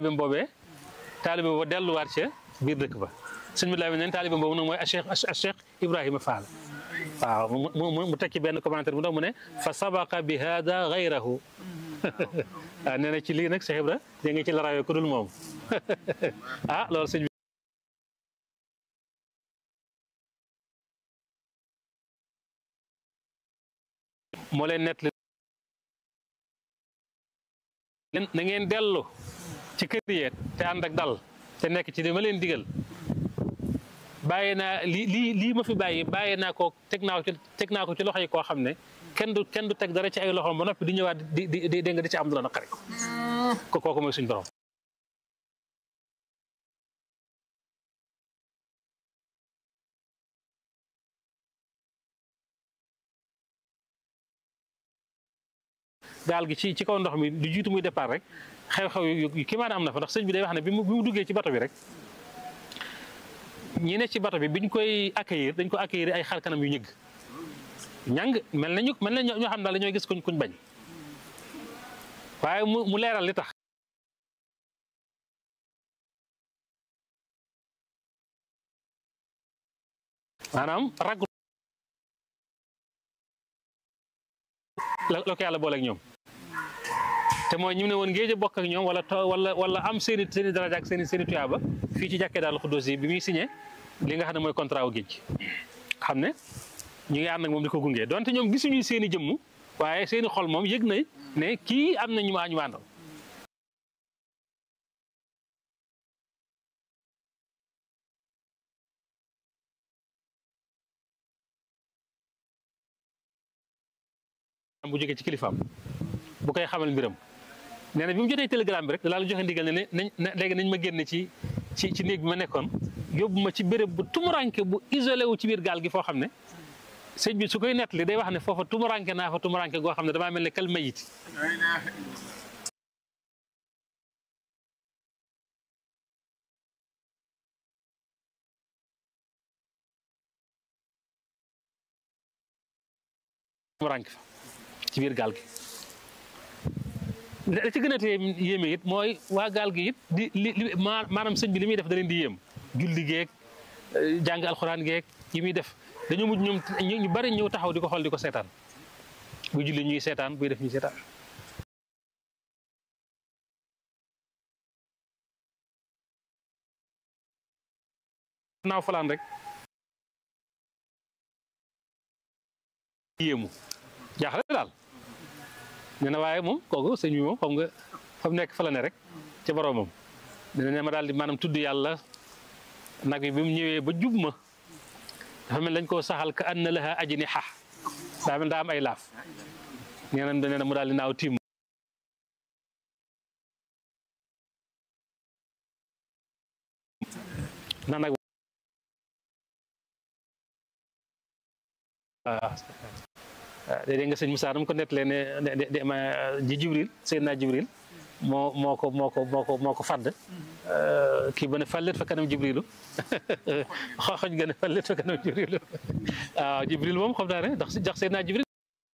taalibeem boobee taalibe booba delluwaat ca biir dëkk ba sëñ bi laa neen taalibeem boobu nag mooy a cheikh a cheikh Ibrahima Fall waaw mu mu mu tekki benn commentaire bu ndax mu ne fa sabaqa bi hada gayrahu waaw nee na ci lii nag Cheikh Ibra dégg nga ci la rawee ku dul moom ah loolu sëñ bi moo leen nett na ngeen dellu ci kër yi te ànd ak dal te nekk ci li ma leen digal bàyyi naa lii lii lii ma fi bàyyi bàyyi naa ko teg naa ko ci teg naa ko ci loxo yi koo xam ne kenn du kenn du teg dara ci ay loxoom ba noppi di ñëwaat di di di dégg nga di ci am du la naqari ko kooku mooy suñ borom. gaal gi ci ci kaw ndox mi du jiitu muy départ rek xew-xew yu kii maanaam am na fa ndax sëñ bi day wax ne bi mu bi mu duggee ci bato bi rek. ñi ne ci bato bi biñ koy accueillir dañ ko accueillir ay xar kanam yu ñëgg ñàng mel nañu mel na ñoo xam daal dañoo gis kuñ kuñ bañ waaye mu mu leeral li tax maanaam raggu la ko yàlla booleeg ñoom te mooy ñu ne woon ngéej a bokk ak ñoom wala wala wala am seeni seeni daraja ak seeni seeni tuyaaba fii ci jàkkee daal xuddoos yi bi muy signé li nga xam ne mooy contrat wu géej xam ne ñu ngi ànd ak moom di ko gunge donte ñoom gisuñu seeni jëmm waaye seeni xol moom yëg na ne kii am na ñu ma ñu àndal bu jógee ci kilifaam bu koy xamal mbiram nee na bi mu jotee télégramme bi rek daal joxe ndigal ne ne léegi nañ ma génne ci ci ci néeg bi ma nekkoon yóbbu ma ci béréb bu tumuranke bu isolé wu ci biir gaal gi foo xam ne sëñ bi su koy nettali day wax ne foofa tumuranke naa fa tumuranke goo xam ne damaa mel ne kal mayit tumuranke fa ci biir gaal gi la ci gën a tee yéeme it mooy waa gaal gi it di li maanaam sëñ bi li muy def da leen di yéem julli geeg jàng alxuraan geeg yi muy def dañu mujj ñoom ñu bari ñëw taxaw di ko xool di ko seetaan buy julli ñuy seetaan buy def ñuy seetaan naaw falaan rek yéemu jaaxle daal nee na waaye moom kooku sëñ bi moom xam nga fa mu nekk fa la ne rek ca boroomam dina ne ma daal di maanaam tudd yàlla nag bi bi mu ñëwee ba jub ma dafa mel dañ koo saxal ka anna laha ajniha daa mel daa am ay laaf nee na nee na mu daal di naaw tiim na nag waaw dégg nga sëñ Moussa dama ko nettalee ne de ma ji Jibril Seydina Jibril moo moo ko moo ko moo ko moo ko fàdd kii ba ne fàllet fa kanam Jibrilu xooxoñ ga ne fàllet fa kanam Jibrilu waaw Jibril moom xam naa ne ndax ndax Seydina Jibril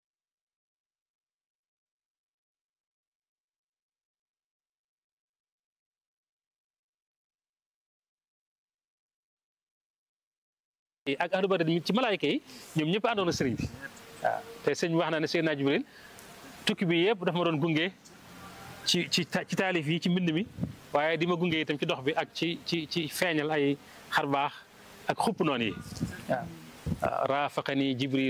ak ahlu badar ci malaayka yi ñoom ñëpp àndoon na sëriñ bi waaw te sëñ wax na ne Seydina Jibril tukki bi yëpp dafa ma doon gunge ci ci ci taalif yi ci mbind mi waaye di ma gunge itam ci dox bi ak ci ci ci feeñal ay xar baax ak xupp noonu yi waaw raafaqani Jibril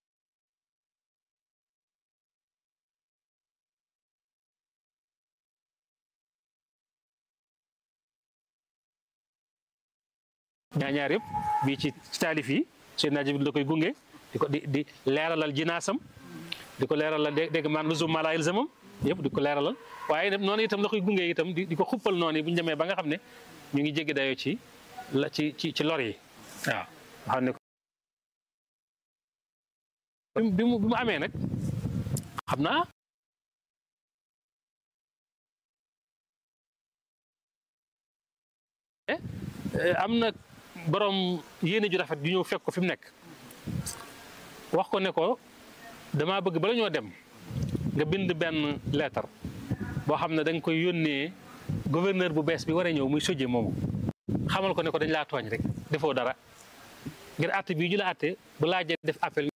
ñaar ñaar yëpp bii ci taalif yi Seydina Jibril da koy gunge di ko di di leeralal jinaasam di ko leeralal dégg man luzum ma laa yalzamam yëpp di ko leeralal waaye nag noonu itam la koy gunge itam di ko xuppal noonu bu ñu demee ba nga xam ne ñu ngi jéggi dayoo ci la ci ci ci lor yi waaw. xam ne bi mu bi mu amee nag xam naa. am na borom yéene ju rafet ju ñëw fekk ko fi mu nekk wax ko ne ko dama bëgg bala ñoo dem nga bind benn leetar boo xam ne da nga koy yónnee gouverneur bu bees bi war a ñëw muy sojje moomu xamal ko ne ko dañ laa tooñ rek defoo dara ngir àtte bii ñu la àtte bu laajee def appel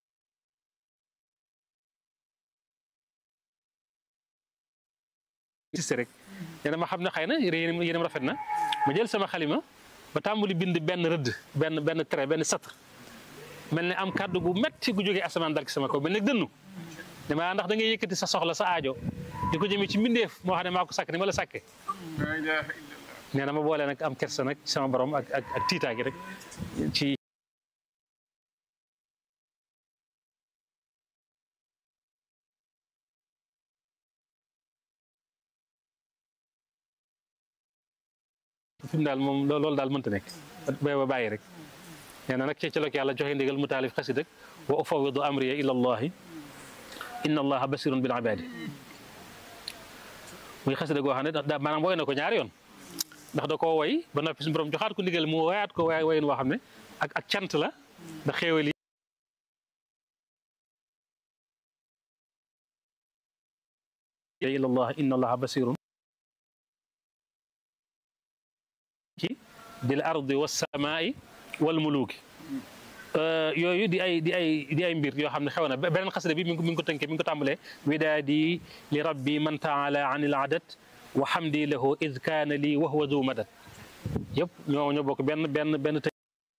insisté rek nee na ma xam ne xëy na yéen yéenam rafet na ma jël sama xalima ba tàmbali bind benn rëdd benn benn trait benn satr mel ne am kàddu gu metti gu jógee asamaan dal ci sama kaw mel ne dënnu dama ndax da ngay yëkkati sa soxla sa aajo di ko jëmee ci mbindeef moo xam ne maa ko sàkk ni ma la sàkke nee na ma boole nag am kersa nag sama borom ak ak ak tiitaa gi rek ci fi mu daal moom loolu daal mënta nekk bay ba bàyyi rek nee na nag ci ci la ko yàlla joxe ndigal mu taalif xasidak wa ufawidu amriya ila allahi inna allaha basirun bil ibadi muy xasida goo xam ne da maanaam woy na ko ñaari yoon ndax da koo woy ba noppi suñu borom joxaat ko ndigal mu woyaat ko waay woyin woo xam ne ak ak cant la ndax xéewal yi ila allah inna allaha basirun ci bil ardi wasamaai wal muluki yooyu di ay di ay di ay mbir yoo xam ne xew na beneen xasida bi mi ngi mi ngi ko tënkee mi ngi ko tàmbalee widaadi li rabbi man taala an il adat wa hamdi lahu id kaana lii wa huwa du madat yëpp ñoo ñoo bokk benn benn benn të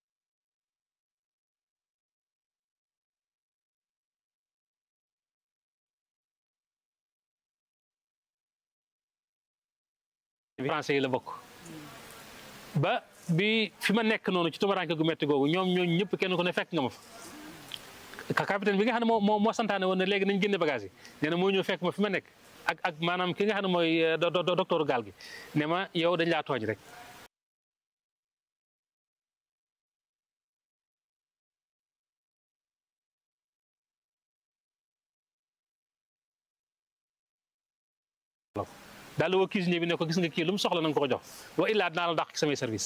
français yi la bokk ba bi fi ma nekk noonu ci tumaranke gu metti googu ñoom ñooñu ñëpp kenn ku ne fekk nga ma fa capitaine bi nga xam ne moo moo santaane woon ne léegi nañ génne bagage yi nee na moo ñëw fekk ma fi ma nekk ak ak maanaam ki nga xam ne mooy docteur gaal gi ne ma yow dañ laa tooñ rek daal woo cuisinier bi ne ko gis nga kii lu mu soxla na nga ko ko jox wa illaa dinaa la dàq ci samay service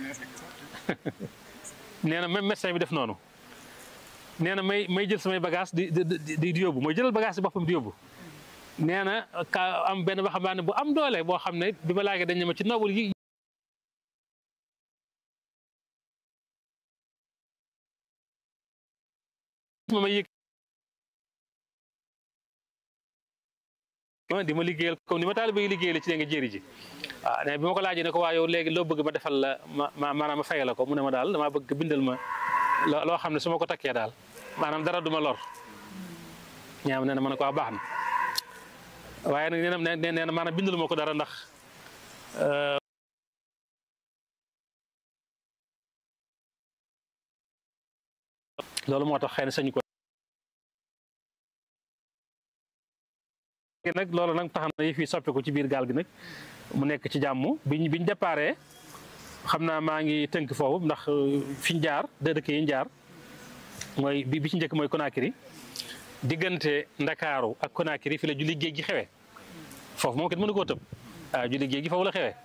nee na même médecin bi def noonu nee na may may jël samay bagage di di di yóbbu mooy jëlal bagage si boppam di yóbbu nee na ka am benn waxambaane bu am doole boo xam ne bi ma laajee dañ ne ma ci noobul yi ma may yëg di ma liggéeyal comme ni ma taalibe yi liggéeyal ci dee nga jëri ji waaw ne bi ma ko laajee ne ko waa yow léegi loo bëgg ma defal la ma maanaam ma fayal la ko mu ne ma daal damaa bëgg bindal ma loo xam ne su ma ko takkee daal maanaam dara du ma lor ñaam nee na ma ne ko waa baax na waaye nag nee na nee na maanaam bindal ma ko dara ndax loolu moo tax xëy na sañu ko nag loolu nag tax na yi fi soppeeku ci biir gaal gi nag mu nekk ci jàmm biñ biñ déparé xam naa maa ngi tënk foofu ndax fiñ jaar de dëkk yi ñu jaar mooy bi bi ci njëkk mooy Conakry diggante Ndakaaru ak Conakry fi la julli géej gi xewee foofu moom kenn mënu koo tëb waaw julli géej gi foofu la xewee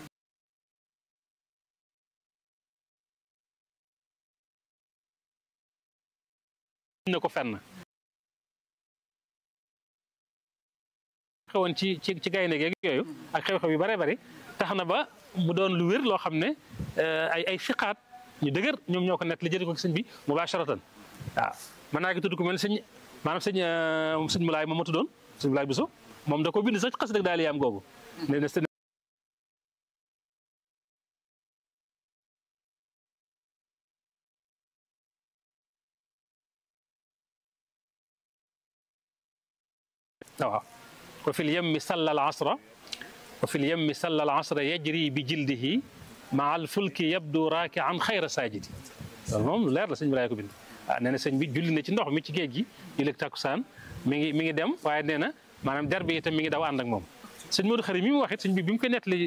na ko fenn xewoon ci ci ci gaynde geeg yooyu ak xew-xew yu bare bari tax na ba mu doon lu wér loo xam ne ay ay fiqaat ñu dëgër ñoom ñoo ko nekk li jëri ko sëñ bi mubasharatan waaw mën naa gi tudd ko mel sëñ maanaam sëñ sëñ Mulaay moom ma tuddoon sëñ Mulaay Biso moom da ko bind sax xas dëgg daal yaam googu ne waaw wa fi lyemmi salla al asra wa fi lyemmi salla al asra yajri bi jildihi maa al fulki yabdu raaki an xayra saajidi loolu moom lu leer la sëñ bi laay ko bind ah nee na sëñ bi julli na ci ndox mi ci géej gi julli takkusaan mi ngi mi ngi dem waaye nee na maanaam der bi itam mi ngi daw ànd ak moom sëñ Modou Xari mi mu wax it sëñ bi bi mu koy nettali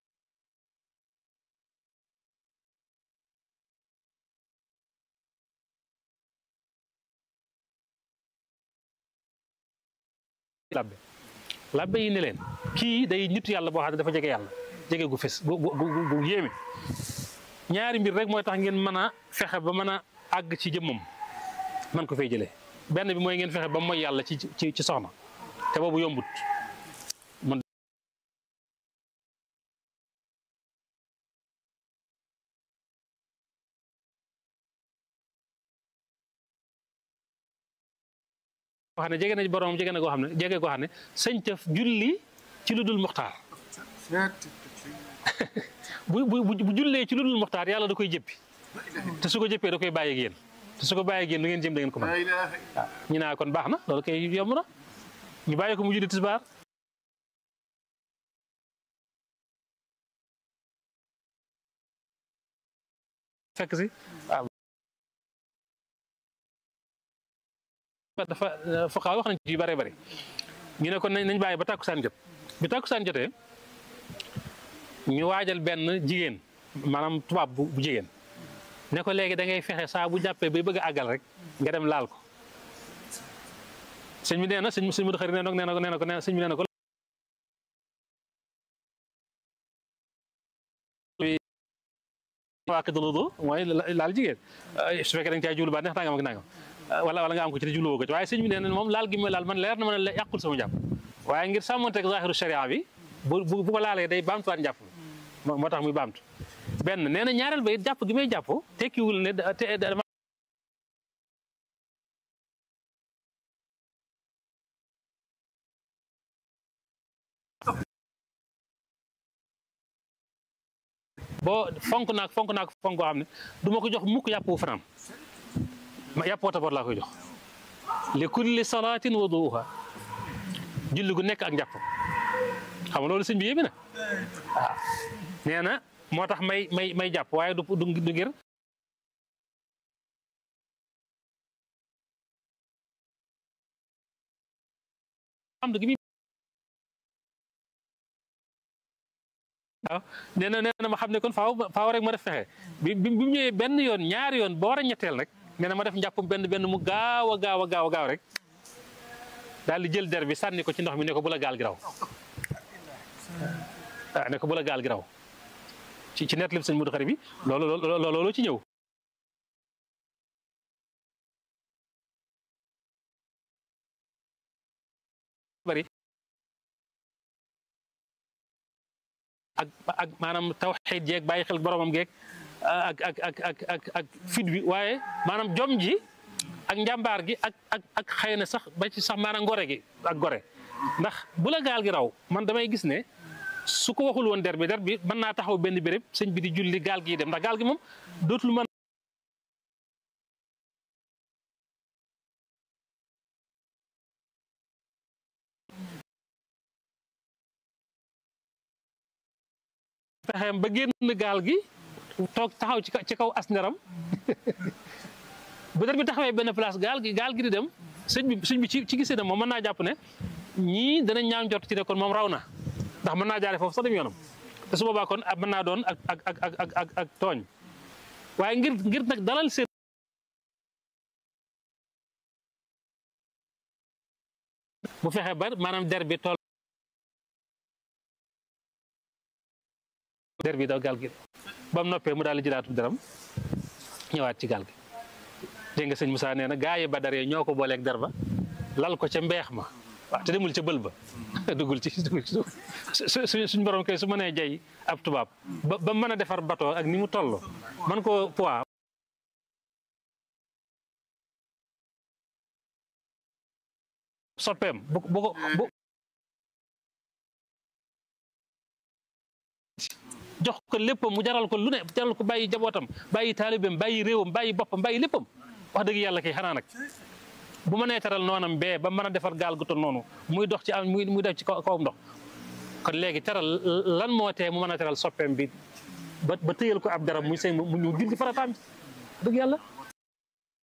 labbe labbe yi ne leen kii day nitu yàlla boo xam ne dafa jege yàlla jege gu fes gu gu gu yéeme ñaari mbir rek mooy tax ngeen mën a fexe ba mën a àgg ci jëmmam man ko fay jëlee benn bi mooy ngeen fexe ba mooy yàlla ci ci ci soxna te boobu yombut xam ne jege na borom jege na koo xam ne jege koo xam ne sëñ tëf julli ci lu dul muxtaar bu bu bu jullee ci lu dul muxtaar yàlla da koy jëppi te su ko jëppee da koy bàyyi ak yéen te su ko bàyyi ak yéen du ngeen jëm da ngeen ko mën waaw ñu naa kon baax na loolu kay yomb na ñu bàyyi ko mu julli tisbaar fekk si waaw dafa foqaa wax nañ ci yu bëree bëri ñu ne kon nañ bàyyi ba tàkkusaan jot bi tàkkusaan jotee ñu waajal benn jigéen maanaam tubaab bu jigéen ne ko léegi da ngay fexe saa bu jàppee bay bëgg a àggal rek nga dem laal ko sëñ bi nee na sëñ sëñ Mudu Xari nee na nee na ko nee na ko sëñ bi nee na ko waa kër loolu mooy laal jigéen su fekkee da nga caa jublu ba neex nangam ak nangam wala wala nga am ko ci te jubluwoo ko ci waaye sëñ bi nee na moom laal gi mooy laal man leer na ma ne yàqul sama jàpp waaye ngir sàmmonteeg zaahiru sharia bi bu bu ko laalee day baamtuwaat njàpp moo tax muy baamtu benn nee na ñaareel ba it jàpp gi may jàpp tekkiwul ne te dama boo fonk naak fonk naak fonk boo xam ne du ma ko jox mukk yàpp wu fanaan ma yàpp wataboot laa koy jox li kulli salaatin wuduuha julli gu nekk ak njàpp xam nga loolu sëñ bi yéeme na waaw nee na moo tax may may may jàpp waaye du du ngir am gi waaw nee na nee na ma xam ne kon faaw faaw rek ma def fexe bi bi mu ñëwee benn yoon ñaari yoon ba war a ñetteel rek nee na ma def njàppum benn benn mu gaaw a gaaw a gaaw a gaaw rek daal di jël der bi sànni ko ci ndox mi ne ko bu la gaal gi raw waaw ne ko bu la gaal gi raw ci ci net lépp sëñ Mudu Xari bi loolu loolu loolu ci ñëw bari ak ak maanaam tawxiid jeeg bàyyi xel boromam geeg ak ak ak ak ak ak fit bi waaye maanaam jom ji ak njàmbaar gi ak ak ak xëy na sax ba ci sax maanaam ngore gi ak gore ndax bu la gaal gi raw man damay gis ne su ko waxul woon der bi der bi mën naa taxaw benn béréb sëñ bi di julli gaal gi dem ndax gaal gi moom dootul mën pexeem ba génn gaal gi toog taxaw ci ci kaw as neram bu der bi taxawee benn place gaal gi gaal gi di dem sëñ bi sëñ bi ci ci gisee ne moom mën naa jàpp ne ñii danañ ñaaw njort ci ne kon moom raw na ndax mën naa jaare foofu sax dem yoonam te su boobaa kon mën naa doon ak ak ak ak ak ak tooñ waaye ngir ngir nag dalal seen bu fexe ba maanaam der bi toll der bi daw gaal gi ba mu noppee mu daal di jëlaatu deram ñëwaat ci gaal gi dégg nga sëñ Moussa nee na gaa yi Badar yi ñoo ko booleeg der ba lal ko ca mbeex ma waaw te demul ca bël ba duggul ci duggul ci su suñ borom kay su mënee jay ab tubaab ba ba mën a defar bateau ak ni mu toll man ko poids soppeem bu bu ko bu jox ko léppam mu jaral ko lu ne jaral ko bàyyi jabootam bàyyi taalibeem bàyyi réewam bàyyi boppam bàyyi léppam wax dëgg yàlla kay xanaa nag bu ma nee teral noonam bee ba mën a defar gaal gu toll noonu muy dox ci am muy muy def ci kawam ndox kon léegi teral lan moo tee mu mën a teral soppeem bi ba ba tëyal ko ab daram muy sëy mu ñu julli farataam dëgg yàlla